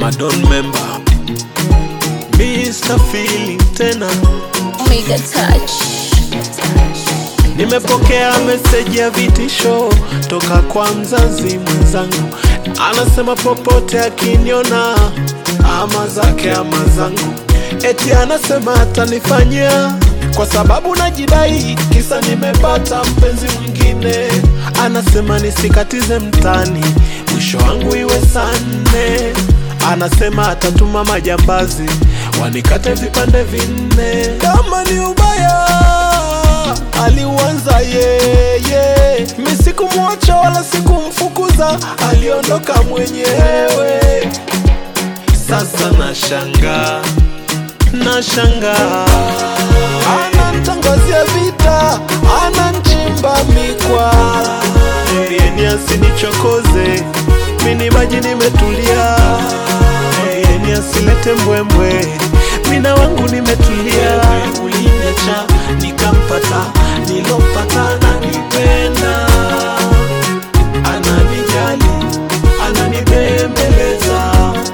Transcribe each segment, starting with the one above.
Madon member Mr. Feeling tena Omega touch. Nimepokea meseji ya vitisho toka kwa mzazi mwenzangu, anasema popote akiniona ama zake ama zangu, eti anasema atanifanyia kwa sababu najidai, kisa nimepata mpenzi mwingine. Anasema nisikatize mtani, mwisho wangu iwe saa nne. Anasema atatuma majambazi wanikate vipande vinne. Kama ni ubaya aliuanza yeye, mi sikumwacha wala sikumfukuza, aliondoka mwenyewe. Sasa nashangaa, nashangaa, anantangazia vita, ananchimba mikwa, yeni asinichokoze, mini maji nimetulia, yeni asilete mbwembwe, mina wangu nimetulia. Uliniacha nikampata, nilompata ananipenda, ananijali, ananibembeleza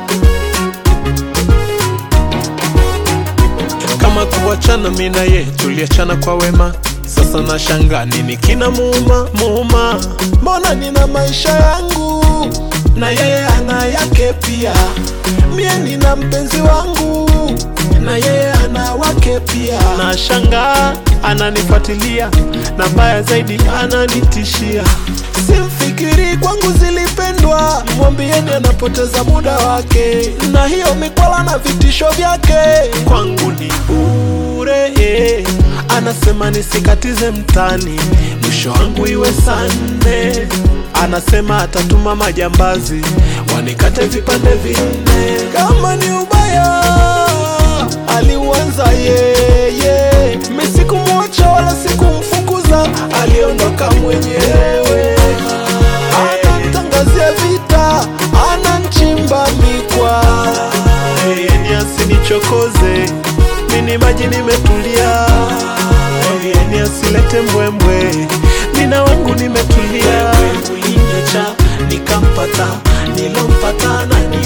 kama kuachana mi na ye tuliachana kwa wema sasa na shanga nini kina muuma muuma mbona nina maisha yangu na yeye ana yake pia mie nina mpenzi wangu na yeye ana wake pia na shanga ananifuatilia na mbaya zaidi ananitishia simfikiri kwangu zilipendwa mwambieni anapoteza muda wake na hiyo mikwala na vitisho vyake kwangu ni bure eh. anasema nisikatize mtani mwisho wangu iwe saa nne anasema atatuma majambazi wanikate vipande vinne kama ni ubaya aliuanza yeye mi sikumwacha wala sikumfukuza aliondoka mwenyewe anamtangazia vita ananchimba mikwa yeni asinichokoze mini maji nimetulia yeni asilete mbwembwe mina wangu nimetulia uliniacha nikampata nilompata nani